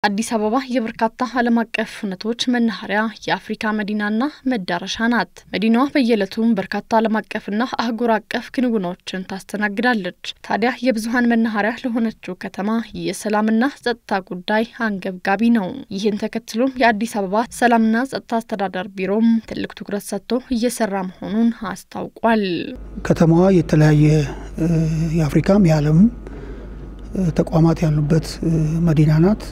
አዲስ አበባ የበርካታ ዓለም አቀፍ እውነቶች መናኸሪያ የአፍሪካ መዲናና መዳረሻ ናት። መዲናዋ በየዕለቱም በርካታ ዓለም አቀፍና አህጉር አቀፍ ክንውኖችን ታስተናግዳለች። ታዲያ የብዙሀን መናኸሪያ ለሆነችው ከተማ የሰላምና ጸጥታ ጉዳይ አንገብጋቢ ነው። ይህን ተከትሎም የአዲስ አበባ ሰላምና ጸጥታ አስተዳደር ቢሮም ትልቅ ትኩረት ሰጥቶ እየሰራ መሆኑን አስታውቋል። ከተማዋ የተለያየ የአፍሪካም የዓለም ተቋማት ያሉበት መዲና ናት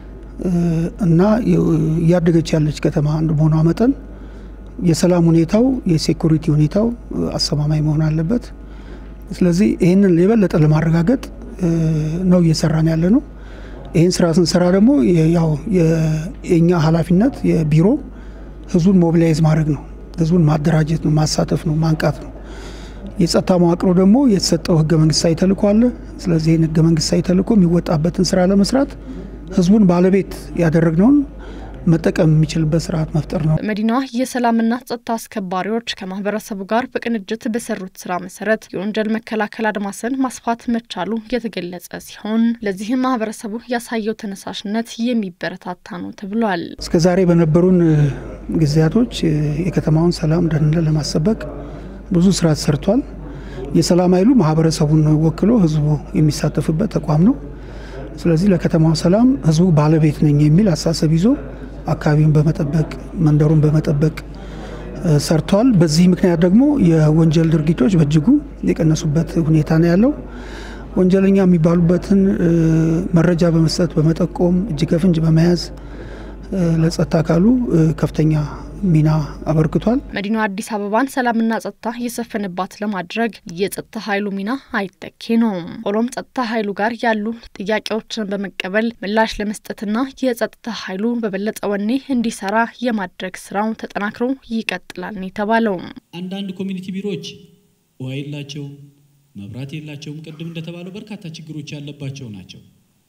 እና እያደገች ያለች ከተማ እንደመሆኗ መጠን የሰላም ሁኔታው የሴኩሪቲ ሁኔታው አስተማማኝ መሆን አለበት። ስለዚህ ይህንን የበለጠ ለማረጋገጥ ነው እየሰራን ያለ ነው። ይህን ስራ ስንሰራ ደግሞ ያው የእኛ ኃላፊነት የቢሮ ህዝቡን ሞቢላይዝ ማድረግ ነው። ህዝቡን ማደራጀት ነው፣ ማሳተፍ ነው፣ ማንቃት ነው። የጸጥታ መዋቅሮ ደግሞ የተሰጠው ህገ መንግስታዊ ተልእኮ አለ። ስለዚህ ይህን ህገ መንግስታዊ ተልእኮ የሚወጣበትን ስራ ለመስራት ህዝቡን ባለቤት ያደረግነውን መጠቀም የሚችልበት ስርዓት መፍጠር ነው። በመዲናዋ የሰላምና ጸጥታ አስከባሪዎች ከማህበረሰቡ ጋር በቅንጅት በሰሩት ስራ መሰረት የወንጀል መከላከል አድማስን ማስፋት መቻሉ የተገለጸ ሲሆን ለዚህም ማህበረሰቡ ያሳየው ተነሳሽነት የሚበረታታ ነው ተብሏል። እስከ ዛሬ በነበሩን ጊዜያቶች የከተማውን ሰላም ደህንነት ለማስጠበቅ ብዙ ስራ ተሰርቷል። የሰላም ኃይሉ ማህበረሰቡን ወክሎ ህዝቡ የሚሳተፍበት ተቋም ነው። ስለዚህ ለከተማው ሰላም ህዝቡ ባለቤት ነኝ የሚል አስተሳሰብ ይዞ አካባቢውን በመጠበቅ መንደሩን በመጠበቅ ሰርቷል። በዚህ ምክንያት ደግሞ የወንጀል ድርጊቶች በእጅጉ የቀነሱበት ሁኔታ ነው ያለው። ወንጀለኛ የሚባሉበትን መረጃ በመስጠት በመጠቆም እጅ ከፍንጅ በመያዝ ለጸጥታ አካሉ ከፍተኛ ሚና አበርክቷል። መዲናዋ አዲስ አበባን ሰላምና ጸጥታ የሰፈነባት ለማድረግ የጸጥታ ኃይሉ ሚና አይተኬ ነው። ሆኖም ጸጥታ ኃይሉ ጋር ያሉ ጥያቄዎችን በመቀበል ምላሽ ለመስጠትና የጸጥታ ኃይሉ በበለጠ ወኔ እንዲሰራ የማድረግ ስራው ተጠናክሮ ይቀጥላል ነው የተባለው። አንዳንድ ኮሚኒቲ ቢሮዎች ውሃ የላቸውም፣ መብራት የላቸውም። ቅድም እንደተባለው በርካታ ችግሮች ያለባቸው ናቸው።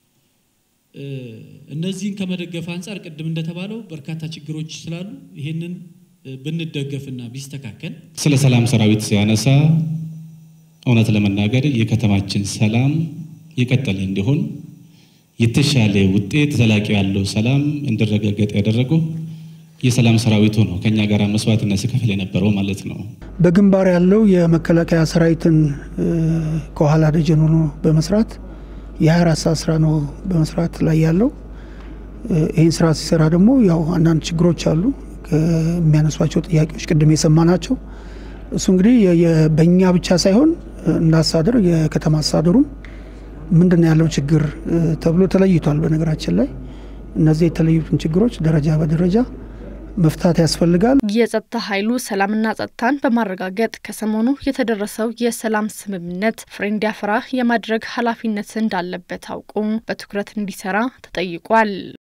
እነዚህን ከመደገፍ አንጻር ቅድም እንደተባለው በርካታ ችግሮች ስላሉ ይህንን ብንደገፍና ቢስተካከል። ስለ ሰላም ሰራዊት ሲያነሳ እውነት ለመናገር የከተማችን ሰላም የቀጠለ እንዲሆን የተሻለ ውጤት ዘላቂ ያለው ሰላም እንዲረጋገጥ ያደረገው የሰላም ሰራዊቱ ነው። ከኛ ጋር መስዋዕትነት ሲከፍል የነበረው ማለት ነው። በግንባር ያለው የመከላከያ ሰራዊትን ከኋላ ደጀን ሆኖ በመስራት የ24 ሰዓት ስራ ነው በመስራት ላይ ያለው። ይህን ስራ ሲሰራ ደግሞ ያው አንዳንድ ችግሮች አሉ የሚያነሷቸው ጥያቄዎች ቅድም የሰማ ናቸው። እሱ እንግዲህ በእኛ ብቻ ሳይሆን እንዳስተዳደር የከተማ አስተዳደሩም ምንድን ያለው ችግር ተብሎ ተለይቷል። በነገራችን ላይ እነዚህ የተለዩትን ችግሮች ደረጃ በደረጃ መፍታት ያስፈልጋል። የጸጥታ ኃይሉ ሰላምና ጸጥታን በማረጋገጥ ከሰሞኑ የተደረሰው የሰላም ስምምነት ፍሬ እንዲያፈራ የማድረግ ኃላፊነት እንዳለበት አውቆ በትኩረት እንዲሰራ ተጠይቋል።